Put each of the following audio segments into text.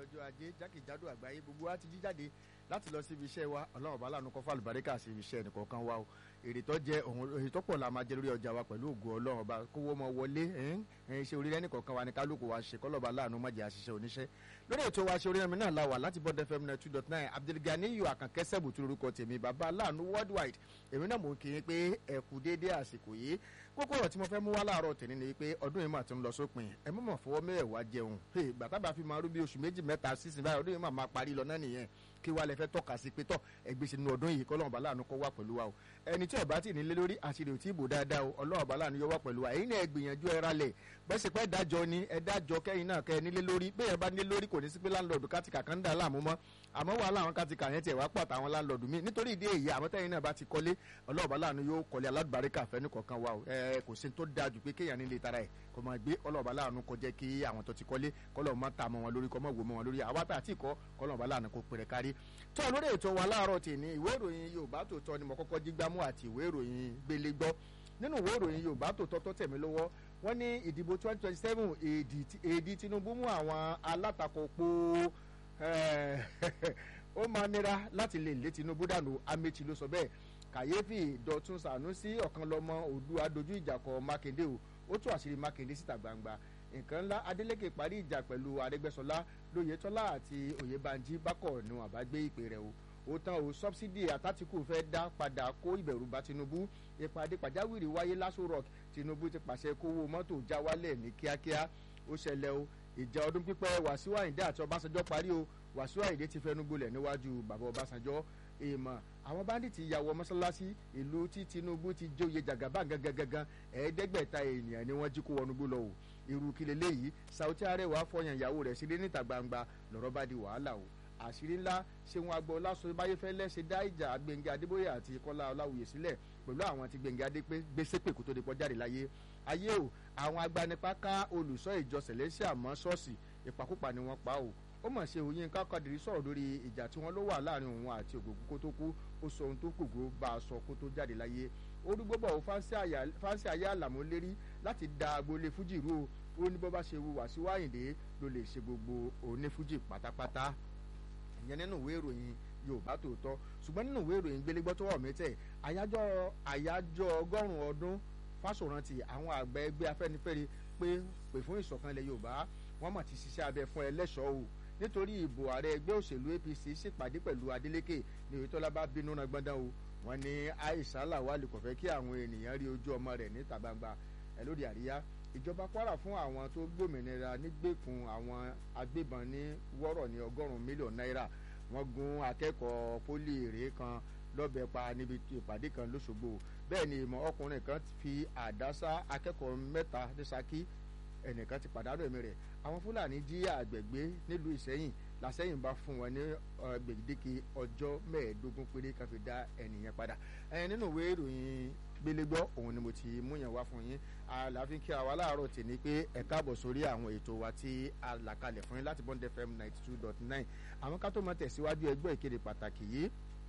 ọjọ́ ajé jákèjádò àgbáyé gbogbo wa ti jí jáde láti lọ síbi iṣẹ́ wa ọlọ́run bá lànà kọ́fà àlùbáríkà sí ibi iṣẹ́ nìkọ̀ọ̀kan wa o èrè tó jẹ òun èrè tó pọ̀ la máa jẹ lórí ọjà wa pẹ̀lú ògùn ọlọ́run ọba kówó mọ wọlé iṣẹ́ orílẹ̀ nìkọ̀ọ̀kan wa ní kálukú wa ṣe kọ́lọ́ba láàánú má jẹ́ àṣìṣe oníṣẹ́ lórí ètò wa ṣe orílẹ̀ mi náà la wà láti bọ́dẹ fm nine two dot nine abdulgani yu àkànkẹ́sẹ̀bù tó lórúkọ tèmi bàbá láàánú worldwide èmi náà mò ń kí yín pé ẹ kú déédéé àsìkò yìí kókó ọ̀rọ̀ tí mo fẹ́ mú wá láàárọ̀ tèmi ni pé ọdún yìí mà ti ń lọ sópin ẹ mọ̀ mọ̀ fọwọ́ mẹ́wàá jẹun bàtà bá fi máa rú bí oṣù méjì mẹ́ta sísìn báyìí ọdún yìí mà máa parí lọ náà nìyẹn kí wàá lẹ fẹ́ tọ́ka sí pé tọ́ ẹgbẹ́ sínú ọdún yìí kọ́ lọ́wọ́n láàánú kọ́ wá pẹ̀lú wa o ẹni tí ọba tí ní lé lórí àṣírí ò tí ì bò dáadáa o ọlọ́wọ́n bá láàánú yọ wá pẹ̀lú wa èyí ni ẹ gbìyànjú ẹ ralẹ̀ bẹ́sẹ̀ pẹ́ dájọ́ ni ẹ dájọ́ kẹ́yìn náà kẹ́ ẹ nílé lórí bẹ́ẹ̀ ẹ bá nílé lórí kò ní sí pé láńlọ́ọ̀dù kátìkà kan ń dà láàmú mọ́ àmọ́ wàhálà àwọn kátìkà yẹn tiẹ̀ wá pọ̀ àtàwọn láńlọ́ọ̀dù mi nítorí ìdí èyí àmọ́ tẹ́yìn náà bá ti kọ́lé ọlọ́wọ́n bá láàánú yóò kọ́lé aládùbáríkà fẹ́ni kọ̀ọ̀kan wa o ẹ kò sí tó dáa jù pé kéèyàn nílé tara ẹ̀ kò máa gbé ọlọ́ọ̀bá láàánú kó jẹ́ kí àwọn tó ti kọ́lé kọ́lọ́ọ̀ má ta mọ́ wọn lórí kọ́ mọ́ wò mọ́ wọn lórí àwa tá àti ìkọ́ kọ́lọ́ọ̀bá láàánú kó pèrè kárí tó lórí ètò wa láàárọ̀ tèmi ìwé ìròyìn Yorùbá Tòótọ́ ni mo kọ́kọ́ jí gbámú àti ìwé ìròyìn gbélé gbọ́ nínú ìwé ìròyìn Yorùbá Tòótọ́ tó tẹ̀mí lọ́wọ́ wọ́n ní ìdìbò twenty twenty seven èdè Tinubu mú àwọn alátakò po ó máa nira láti lè lé Tinubu dànù Amechi ló sọ bẹ́ẹ̀ kàyéfì Dọ̀tun Sànúsí ọ̀kan lọ́mọ Oòduà dojú ìjà kọ Mákindé o ó tú àṣírí Mákindé síta gbangba nǹkan ńlá Adeleke parí ìjà pẹ̀lú Arẹ́gbẹ́ṣọlá Lóyètọ́lá àti Oyèbánjí bákọ̀ ni wọn bá gbé ìpè rẹ̀ o ó tán o sọ́bsidì àtàtìkù fẹ́ dá padà kó ìbẹ̀rù bá Tinubu ìpàdé pàjáwìrì wáyé l'Aso Rock Tinubu ti pàṣẹ kówó mọ́tò já wálẹ̀ ní kíákíá ó ṣẹlẹ̀ o ìjà ọdún pípẹ́ Wàsíù Àyìndé àti Ọbásanjọ́ parí o Wàsíù Àyìndé ti fẹnu gbolẹ̀ níwájú bàbá Ọbásanjọ́ èèmọ̀ àwọn báńdíìtì ya wọ mọ́sálásí ìlú tí Tinubu ti jóye jàgàbá gangan ẹ̀ẹ́dẹ́gbẹ̀ta ènìyàn ni wọ́n jí kó wọnúgbó lọ o irú kí leléyìí Saudi Arẹwà fọyàn ìyàwó rẹ̀ sílé níta gbangba lọ́rọ̀ bá di wàhálà o àṣírí ńlá ṣéun agboola sọ báyéfẹ́lẹ́ ṣe dá ìjà Gbẹ́ngà Adébóyè àti Kọ́lá Ọláwuyè sílẹ̀ pẹ̀lú àwọn tí Gbẹ́ngà Adépé gbèsè pè kó tó di pọ́ jáde láyé ayé o àwọn agbanipa ká olùṣọ́ ìjọ Celestial mọ́ ṣọ́ọ̀ṣì ìpakúpa ni wọ́n pa o ó mọ̀ ṣe òyìn kákàdìrí sọ̀rọ̀ lórí ìjà tí wọ́n ló wà láàrin òun àti ògògùn kó tó kú ó sọ ohun tó kògó bá a sọ kó tó jáde láyé orúgbó bọ̀ fáńsì ayé àlàmú lérí láti da agboolé fújì rú o ó ní bó bá ṣe wu Wàsíù Àyìndé ló lè ṣe gbogbo onífújì pátápátá ìyẹn nínú ìwé ìròyìn Yorùbá Tòótọ́ ṣùgbọ́n nínú ìwé ìròyìn gbélégbọ́ tó wọ̀ mẹ́tẹ̀ àyájọ́ àyájọ́ ọgọ́rùn-ún ọdún fásórántì àwọn àgbà ẹgbẹ́ Afẹ́nifẹ́re pé pè fún ìṣọ̀kan ilẹ̀ Yorùbá wọ́n mà ti ṣiṣẹ́ abẹ fún ẹlẹ́ṣọ̀ọ́ o nítorí ìbò ààrẹ ẹgbẹ́ òṣèlú APC ṣèpàdé pẹ̀lú Adeleke ní Oyètọ́lá bá bínú náà gbọ́ndán o wọ́n ní Aisha Lawal kò fẹ́ kí àwọn ènìyàn rí ojú ọmọ rẹ̀ níta gbangba ẹ̀ lóde àríyá ìjọba Kwara fún àwọn tó gbòmìnira nígbèkùn àwọn agbébọn ní wọ́rọ̀ ní ọgọ́rùn-ún mílíọ̀nù náírà wọ́n gún akẹ́kọ̀ọ́ pólì èrè kan lọ́bẹ̀ pa níbi ìpàdé kan lọ́sọ̀gbò bẹ́ẹ̀ ni ìmọ̀ ọkùnrin kan fi àdá sá akẹ́kọ̀ọ́ mẹ́ta ní Ṣakí ẹnìkan ti pàdánù ẹ̀mí rẹ̀ àwọn Fúlàní jí àgbẹ̀gbé nílùú Ìṣẹ́yìn làṣẹ́yìn bá fún wọn ní gbèdéke ọjọ́ mẹ́ẹ̀ẹ́dógún péré kan fi dá ẹnìyẹn padà ẹ̀ nínú ìwé ìròyìn gbélégbọ́ òun ni mo ti mú yàn wá fún yín àlàáfíà kí àwa láàárọ̀ tì ní pé ẹ káàbọ̀ sórí àwọn ètò wa tí a là kalẹ̀ fún yín láti Bond FM ninety two dot nine àwọn ká tó máa tẹ̀síwájú ẹgbẹ́ ìkéde pàtàkì yìí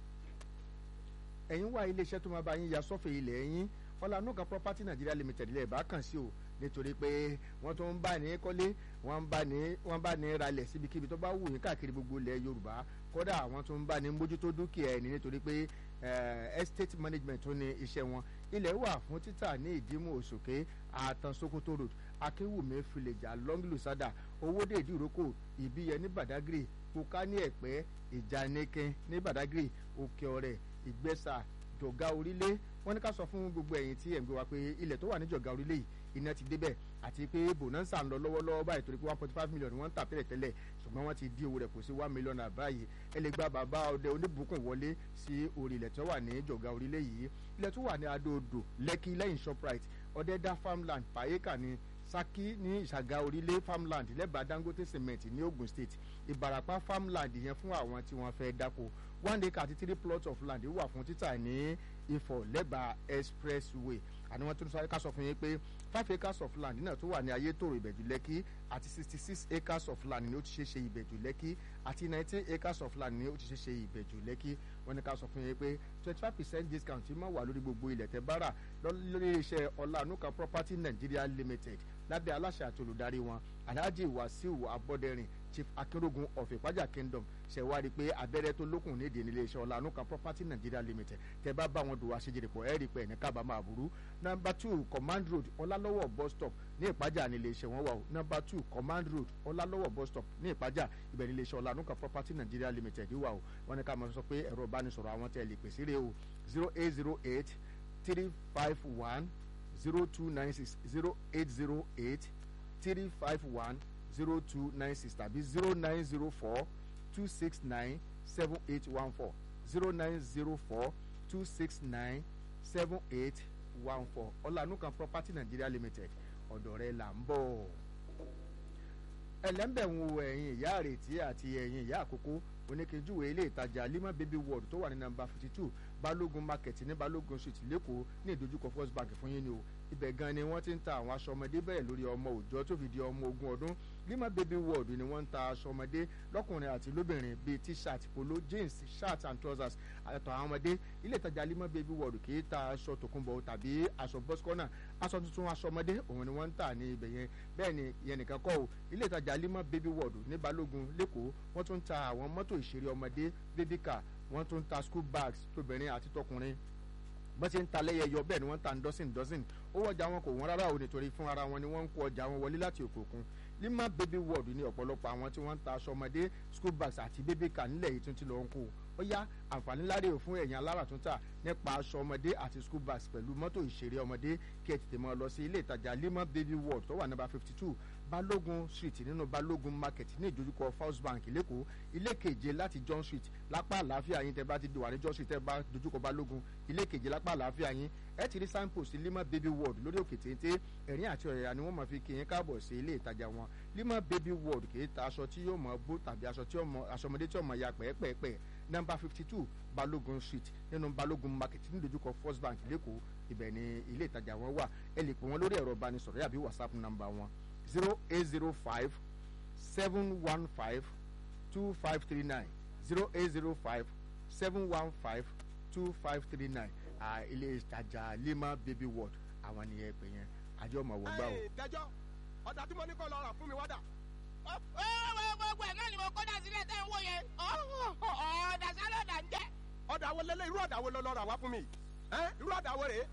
ẹ̀yin wá iléeṣẹ́ tó máa bá yín ya sọ́fẹ̀ ilẹ̀ yín ọ̀lànúkà property Nigeria limited lè bá kàn sí o nítorí pé wọ́n tó ń bá ní kọ́lé wọ́n bá ní wọ́n bá ní ralẹ̀ síbikíbi tó bá wù yín káàkiri gbogbo ilẹ̀ Yorùbá kódà àwọn tó ń bá ní mójútó dúkìá ẹni nítorí pé estate management tó ní iṣẹ́ wọn ilẹ̀ wà fún títà ní ìdímú òṣòkè àtàn Sokoto road akéwùmí filejà lọ́ngìlùsádà owóde ìdíròkò ìbíyẹ ní Badagry kóká ní ẹ̀pẹ́ ìjànìkin ní Badagry òkè ọ̀rẹ́ ìgbẹ́sà jọ̀gá orílẹ̀ wọ́n ní ká sọ fún gbogbo ẹ̀yin tí ẹ̀ ń gbé wa pé ilẹ̀ tó wà ní jọ̀gá orílẹ̀ yìí iná ti débẹ̀ àti pé bonanza ń lọ lọ́wọ́lọ́wọ́ báyìí torí pé one point five million wọ́n ń tà tẹ́lẹ̀ tẹ́lẹ̀ ṣùgbọ́n wọ́n ti di owó rẹ̀ kù sí one million náà báyìí ẹ lè gba bàbá ọdẹ oníbùkún wọlé sí orí ilẹ̀ tó wà ní jọ̀gá orílẹ̀ yìí ilẹ̀ tó wà ní adóodò lẹ́kì lẹ́yìn shoprite ọ̀dẹ́dá farmland pàyẹ́kà ní Ṣakí ní ìṣàgà orílẹ̀ farmland lẹ́bàá Dangote cement ní Ogun State Ìbàràpá farmland yẹn fún àwọn tí wọ́n fẹ́ dáko one acre àti three plots of land wà fún títà ní Ifọ̀ lẹ́bàá expressway àni wọ́n tún sáré ká sọ fún yín pé five acres of land náà tó wà ní Ayétòrò Ìbẹ̀jú Lẹ́kì àti sixty six acres of land ni ó ti ṣe ṣe Ìbẹ̀jú Lẹ́kì àti nineteen acres of land ni ó ti ṣe ṣe Ìbẹ̀jú Lẹ́kì wọ́n ní ká sọ fún yín pé twenty five percent discount máa wà lórí gbogbo ilẹ̀ tẹ́ bá rà lórí iṣẹ́ Ọlánuka property Nigeria limited lábẹ́ aláṣẹ àti olùdarí wọn alhaji wasiu abọ́dẹ̀rìn chief akérògùn of ìpájà kingdom ṣẹ̀wárí pé abẹ́rẹ́ tó lókun nídìí nílé iṣẹ́ ọ̀lànà kan property nigeria limited tẹ́ bá bá wọn dùn àṣejìrì pọ̀ ẹ́ rí pé ẹ̀ní kábàámọ̀ àbúrú number two command road ọlálọ́wọ̀ bus stop ní ìpájà nílé iṣẹ́ wọn wà o number two command road ọlálọ́wọ̀ bus stop ní ìpájà ibẹ̀ nílé iṣẹ́ ọ̀lànà kan property nigeria limited wà o wọn ní ká máa sọ pé ẹ̀rọ ìbánisọ̀rọ̀ àwọn tẹ̀ lè pèsè rè o zero eight zero eight three five one zero two nine six zero eight zero eight three five one zero two nine six tàbí zero nine zero four two six nine seven eight one four zero nine zero four two six nine seven eight one four ọ̀lànúkan property nigeria limited ọ̀dọ̀ rẹ̀ là ń bọ̀. ẹlẹ́mbẹ̀ ń wo ẹ̀yìn ìyá àrètí àti ẹ̀yìn ìyá àkókò oníkejúwe ilé ìtajà lima baby world tó wà ní nàmbà fifty two balógun market ní balógun street lẹ́kọ̀ọ́ ní ìdojúkọ first bank fún yín ni o ibẹ̀ gan ni wọ́n ti ń ta àwọn aṣọ ọmọdé bẹ̀rẹ̀ lórí ọmọ òòjọ́ tó fi di ọmọ ogún ọdún lima baby world ni wọ́n ń ta aṣọ ọmọdé lọ́kùnrin àti lóbìnrin bíi t-shirt polo jeans shirt and trousers àtọ̀ àwọn ọmọdé ilé ìtajà lima baby world kì í ta aṣọ tòkunbọ̀ tàbí aṣọ bọ́sikọ́nà aṣọ tuntun aṣọ ọmọdé òun ni wọ́n ń tà ní ibẹ̀ yẹn bẹ́ẹ̀ ni ìyẹn nìkan kọ́ o ilé ìtajà lima baby world ní balógun lẹ́kọ̀ọ́ wọ́n tún ń ta àwọn mọ́tò ìṣeré ọmọdé baby car wọ́n tún ń ta school bags tóbìnrin àti tọkùnrin bọ́n ṣe ń ta lẹ́yẹyọ bẹ́ẹ̀ ni wọ́n ń ta dọ́sìn dọ́sìn owó ọjà wọn kò wọ́n rárá o nítorí fún ara wọn ni wọ́n ń kó ọjà wọn wọlé láti òkè òkun lima baby world ní ọ̀pọ̀lọpọ̀ àwọn tí wọ́n ń ta aṣọ ọmọdé school bags àti baby car nílẹ̀ yìí tún ti lọ ń kó ó yá àǹfààní láre ò fún ẹ̀yìn aláràtúntà nípa aṣọ ọmọdé àti school bags pẹ̀lú mọ́tò ìṣeré ọmọdé kí ẹ tètè mọ́ lọ sí ilé ìtajà lima baby world tó wà nọ́mbà fifty two balógun street nínú balógun market ní ìdojúkọ first bank lẹ́kọ̀ọ́ ilé keje láti john street lápá àlàáfíà yín tẹ́ bá ti wà ní john street tẹ́ bá dojúkọ balógun ilé keje lápá àlàáfíà yín ẹ ti rí signpost lima baby world lórí òkè téńté ẹ̀rín àti ọ̀rẹ́yà ni wọ́n máa fi kí yín káàbọ̀ sí ilé ìtajà wọn lima baby world kì í ta aṣọ tí yóò mọ bó tàbí aṣọ tí aṣọ ọmọdé tí yóò mọ ya pẹ́ẹ́pẹ́ẹ́pẹ́ nọ́mbà fifty two balógun street nínú balógun market ní ìdojúkọ first bank lẹ́kọ̀ọ́ ibẹ̀ ni ilé ìtajà wọn wà ẹ lè pè wọ́n lórí ẹ̀rọ ìbánisọ̀rọ̀ yàbí whatsapp nọ́mbà wọn zero eight zero five seven one five two five three nine zero eight zero five seven one five two five three nine ilé ìtajà lima baby world àwọn nìyẹn pè yẹn àjọ ọmọ wò gbà o. dẹjọ́ ọ̀dà tí mo ní kọ́ lọ rà fún mi wá dà. gbogbo ẹ̀ náà ni mo kọ́dà sílẹ̀ tẹ́ ń wò yẹn ọ̀dà sálọ̀ ọ̀dà ń jẹ́. ọ̀dà wo lélẹ̀ irú ọ̀dà wo lọ lọ rà wá fún mi irú ọ̀dà wo rèé.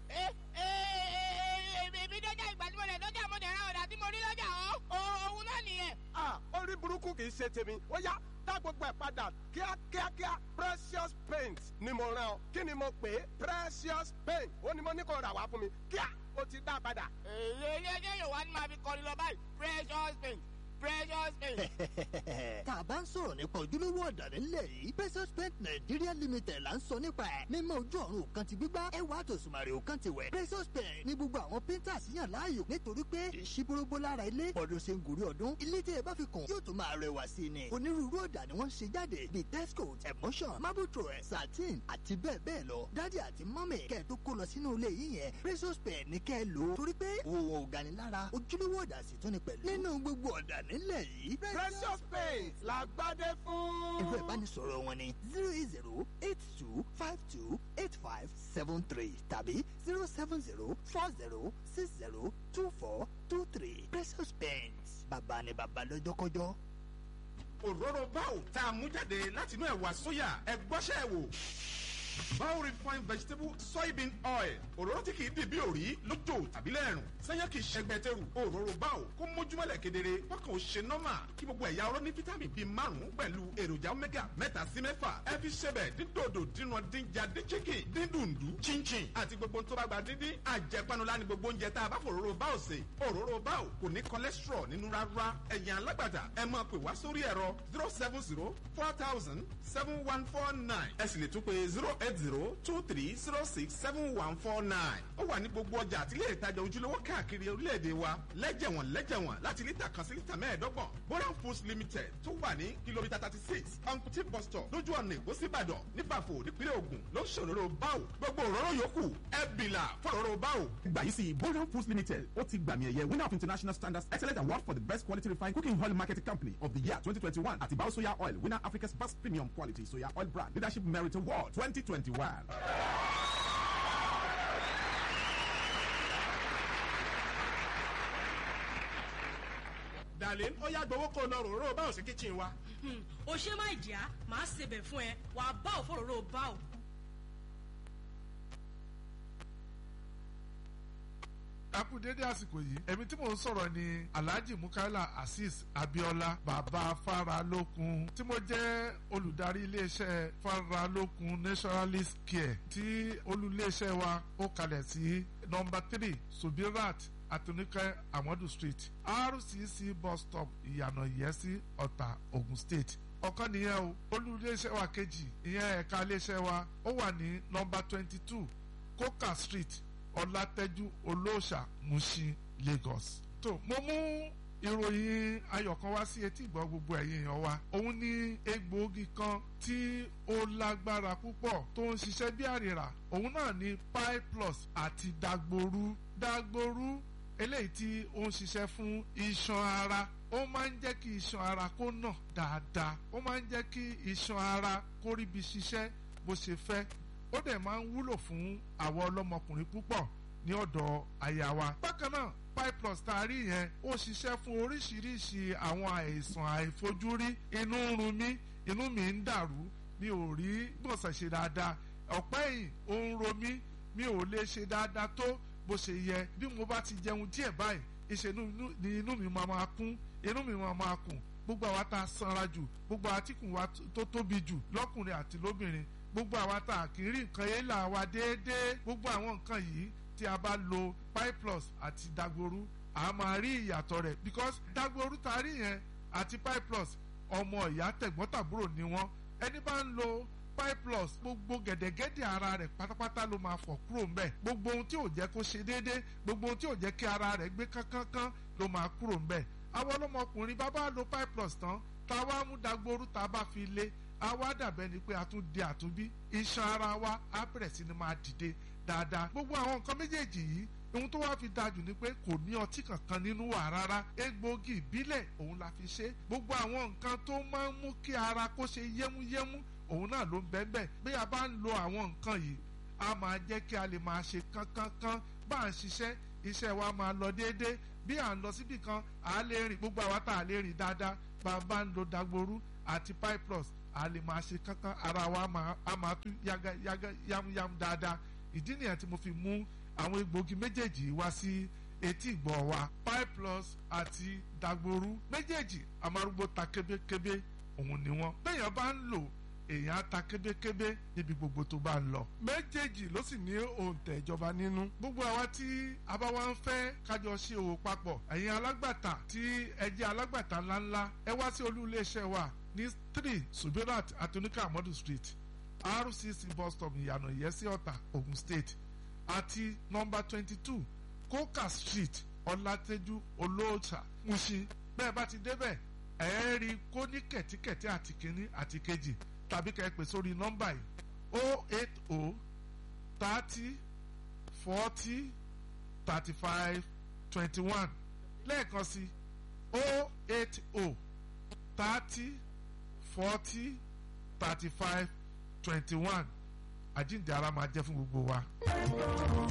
èmi dọ́jà ìgbà tí mo lè dọ́jà mo lè ra ọ̀dà tí mo rí lọ́jà òun náà nìyẹn. orí burúkú kì í ṣe tèmi ó yá dá gbogbo ẹ̀ padà kíákíákíá precious paint ni mo rán ọ kí ni mo pè é precious paint ó ní mo ní kó rà wá fún mi kíá ó ti dá padà. èyí ilé ẹjẹ yóò wá ní máa fi kọrin lọ báyìí precious paint precious paint. tá a bá ń sọ̀rọ̀ nípa ojúlówó ọ̀dà nílẹ̀ yìí precious paint nigeria limited là ń sọ nípa ẹ̀ mímọ ojú ọ̀run òkan ti gbígbá ẹwà àtòsùnmàrè òkan ti wẹ̀ precious paint ní gbogbo àwọn painters yàn láàyò nítorí pé ìṣíbórógbó lára ilé ọdún ṣe ń gòrí ọdún ilé tí ẹ bá fi kàn yóò tún máa rẹwà sí i ni onírúurú ọ̀dà ni wọ́n ń ṣe jáde bíi texcoat emotion marble thread satin àti bẹ́ẹ̀ bẹ́ẹ̀ lọ dádì àti mọ́mì kẹ́ ẹ tó kó lọ sínú ilé yìí yẹn precious paint ní kẹ́ ẹ lò ó torí pé òun ò gani lára ojúlówó ọ̀dà sì tún ni pẹ̀lú nínú gbogbo ọ̀dà nílẹ̀ yìí. precious paint la gbádé fún. ẹ̀rọ ìbánisọ̀rọ̀ wọn ni zero eight zero eight two five two eight five seven three tàbí zero seven zero four zero six zero two four two three precious paint bàbá ni bàbá lọ́jọ́kọ́jọ́. òróró báwò tá a mú jáde látinú ẹ̀wà sóyà ẹ̀gbọ́sẹ̀ wò bao refined vegetable soybean oil òróró tí kìí dì bí òrí lójó tàbí lẹ́rùn sẹ́yìn kìí ṣẹgbẹ́tẹ̀rù òróró bao kó mójúmọ́lẹ̀ kedere kọ́kàn ó ṣe nọ́mà kí gbogbo ẹ̀yà ọ̀rọ̀ ní fítámì bíi márùn-ún pẹ̀lú èròjà omega mẹ́ta sí mẹ́fà ẹ fi ṣẹbẹ̀ dídòdò dínú dínjà dín chicken dín dùndú chinchin àti gbogbo tó bá gba díndín àjẹpanulá ni gbogbo oúnjẹ tá a bá fòróró bao sè òróró bao kò ní cholesterol nínú rárá ẹ̀yìn alágbàtà ẹ máa pè wá sórí ẹ̀rọ zero seven zero four thousand seven one four nine ẹ sì lè tún pé zero eight zero two three zero six seven one four nine. ó wà ní gbogbo ọjà àti ilé ìtajà ojúlówó káàkiri orílẹ̀-èdè wa lẹ́jẹ̀wọ̀n lẹ́jẹ̀wọ̀n láti lítà kan sí lítà mẹ́ẹ̀ẹ́dọ́gbọ̀n. boran foods limited tó wà ní kìlómítà thirty six ankuti bus stop lójú ọ̀nà èkó síbàdàn nípàfò nípínlẹ̀ ògùn ló ń ṣòro báwò gbogbo òróró yòókù ẹ bìlà fọ̀rọ̀ báwò. gbà yìí sí boran foods limited ó ti gbàmì ẹ̀yẹ winner of international standards excellent award for the best quality refined cooking oil marketing company of the year twenty twenty one àti bao soya oil winner africa's best premium quality soya oil brand leadership merit award twenty twenty one. darlin ó yá gbowó kó o lọ ròró báwo sí kíchìn wa. o ṣe má ìdíyà máa ṣebẹ̀ fún ẹ wàá bá òfòròrò bá ò. akú dédé àsìkò yìí èmi tí mò ń sọ̀rọ̀ ni alhaji mukaila azeez abiola bàbá faralókun tí mo jẹ́ olùdarí iléeṣẹ́ faralókun naturalist care tí olùléeṣẹ́ wa ó kalẹ̀ sí nọmba three subirat atonika amadu street rcc bus stop ìyànà ìyẹ́sí ọ̀tà ogun state ọ̀kan nìyẹn o olùléeṣẹ́ wa kejì ìyẹn ẹ̀ka iléeṣẹ́ wa ó wà ní nọmba twenty two coca street ọlátẹ́jú olóòṣà mushin lagos. tó mo mú ìròyìn ayọ̀ kan wá sí etí ìgbọ́ gbogbo ẹ̀yin èèyàn wa òun ni egbòogi kan tí ó lágbára púpọ̀ tó ń ṣiṣẹ́ bí àrìrà òun náà ni pi plus àti dagboru dagboru eléyìí tí ó ń ṣiṣẹ́ fún iṣan ara ó máa ń jẹ́ kí iṣan ara kó nà dáadáa ó máa ń jẹ́ kí iṣan ara kó ríbi ṣiṣẹ́ bó ṣe fẹ́ ó dẹ̀ máa ń wúlò fún àwọn ọlọ́mọkùnrin púpọ̀ ní ọ̀dọ̀ àyà wa. bákan náà piplus tá a rí yẹn ó ṣiṣẹ́ fún oríṣiríṣi àwọn àìsàn àìfojúrí inú ń run mí inú mi ń dàrú mi ò rí gbọ̀nsẹ̀ ṣe dáadáa ọ̀pẹ́ yìí ó ń ro mí mi ò lè ṣe dáadáa tó bó ṣe yẹ bí mo bá ti jẹun díẹ̀ báyìí ìṣe ni inú mi máa máa kún inú mi máa máa kùn gbogbo àwa tá a sanra jù gbogbo àtikùn wa tó tóbi jù lọ́kùnrin àti lóbìnrin gbogbo àwa tá a kì í rí nǹkan yẹn là wá déédéé gbogbo àwọn nǹkan yìí tí a bá lo piplus àti dagboru a máa rí ìyàtọ̀ rẹ̀ because dagboru tá a rí yẹn àti piplus ọmọ ìyá tẹ̀gbọ́ntàbúrò ni wọ́n ẹni bá ń lo piplus gbogbo gẹ̀dẹ̀gẹ̀dẹ̀ ara rẹ̀ pátápátá ló máa fọ̀ kúrò ńbẹ̀ gbogbo ohun tí ò jẹ́ kó ṣe déédéé gbogbo ohun tí ò jẹ́ kí ara rẹ̀ gbé kánkán ló máa kúrò ńbẹ̀ àwọn ọlọ́mọkùnrin bá bá lo piplus tán tá a wá mú dagboru tá a bá fi lé a wá dàbẹ́ ni pé a tún di àtúnbí iṣan ara wa á bẹ̀rẹ̀ sí ni máa dìde dáadáa gbogbo àwọn nǹkan méjèèjì yìí ohun tó wá fi dájú ni pé kò ní ọtí kankan nínú wà rárá egbòogi ìbílẹ̀ òun la fi ṣe gbogbo àwọn nǹkan tó máa ń mú kí ara kó ṣe yẹ́múyẹ́mú òun náà ló ń bẹ́ẹ̀ bí a bá ń lo àwọn nǹkan yìí a máa jẹ́ kí a lè máa ṣe kánkánká bá a ń ṣiṣẹ́ iṣẹ́ wa máa lọ déédéé bí à ń lọ síbì kan à á lè rìn gbogbo àwa tá a lè rìn dáadáa bá a bá ń lo dagboru àti piplus a lè máa ṣe kankan ara wa a máa tú yaga yaga yamuyamu dáadáa ìdí nìyẹn tí mo fi mú àwọn egbòogi méjèèjì wá sí etí ìgbọ̀ wa piplus àti dagboru méjèèjì amárúgbó ta kébékébé òun ni wọn bẹ́ẹ̀yàn bá ń lò èèyàn á ta kébékébé níbi gbogbo tó bá ń lọ. méjèèjì ló sì ní òǹtẹ̀ ìjọba nínú. gbogbo àwa tí a bá wá ń fẹ́ kájọ ṣe òwò papọ̀ ẹ̀yin alágbàtà tí ẹ jẹ́ alágbàtà ńláńlá ẹ wá sí olú iléeṣẹ́ wa ní three subirat atonika amadu street rcc bus stop ìyànà ìyẹ́sí ọ̀tà ogun state àti nọmba twenty two coca street ọlátẹ́jú olóòtà mushin bẹ́ẹ̀ bá ti débẹ̀ ẹ̀ rí kó ní kẹ̀tíkẹ̀tí àti kínní àti kejì tàbí kẹ́ ẹ pè sórí nọ́mbà yìí o eight o thirty forty thirty five twenty one lẹ́ẹ̀kan sí o eight o thirty forty thirty five twenty one àjíǹde ara máa jẹ́ fún gbogbo wa.